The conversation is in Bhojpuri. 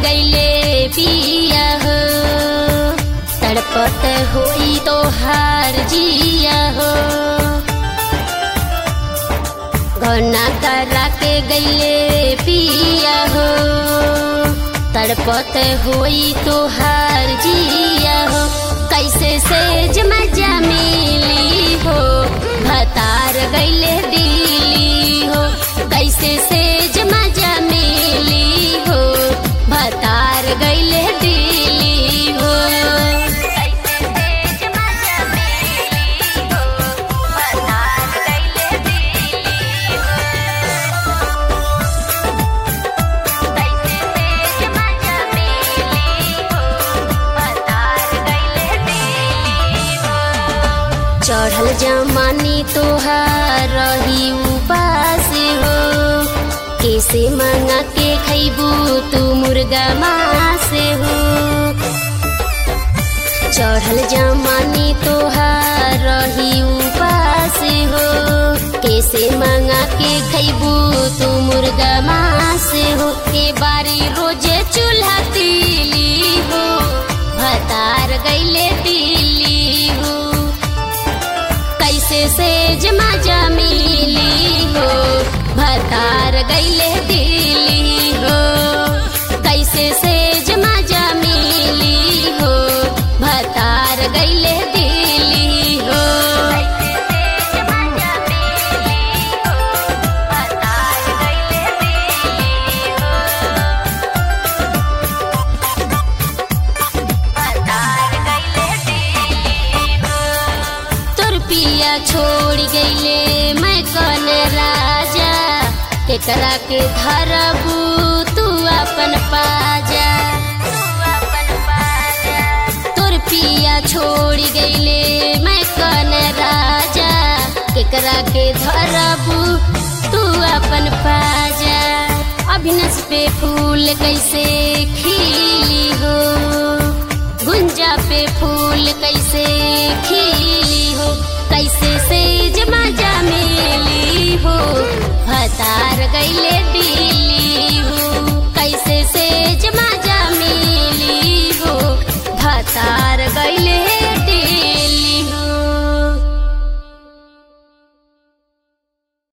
गईले पिया हो तड़पत होई तो हार जिया हो घना करा के गईले पिया हो तड़पत होई तो हार जिया हो कैसे सेज मजा मिली हो भतार गईले दिली हो कैसे सेज मजा मिली हो भतार गईले दिली हो कैसे सेज मजा मिली हो भतार गईले दिली हो कैसे सेज मजा मिली हो भतार गईले दिली हो चढ़ल जमानी तोहार रही उपास हो कैसे मंगा के खैबू तू मुर्गा मास हो चढ़ल जमानी तोहार रही उपास हो कैसे मंगा के खैबू तू मुर्गा मास हो के बारी रोजे चूल्हा तीली हो भतार गईले दिल्ली हो कैसे सेज मजा मिली हो भतार गईले दिल्ली हो कैसे सेज मजा मिली हो भतार गईले दिल्ली हो तोर पिया छोड़ गईले मैं कौन राजा केकरा के धरबू तू अपन पाजा तोर पिया छोड़ गईले मैं कौन राजा केकरा के धरबू तू अपन पाजा अभिनस पे फूल कैसे खिली हो गुंजा पे फूल कैसे खिली हो कैसे सेज मजा मिली हो भतार गईले दिली हो कैसे सेज मजा मिली हो भतार गई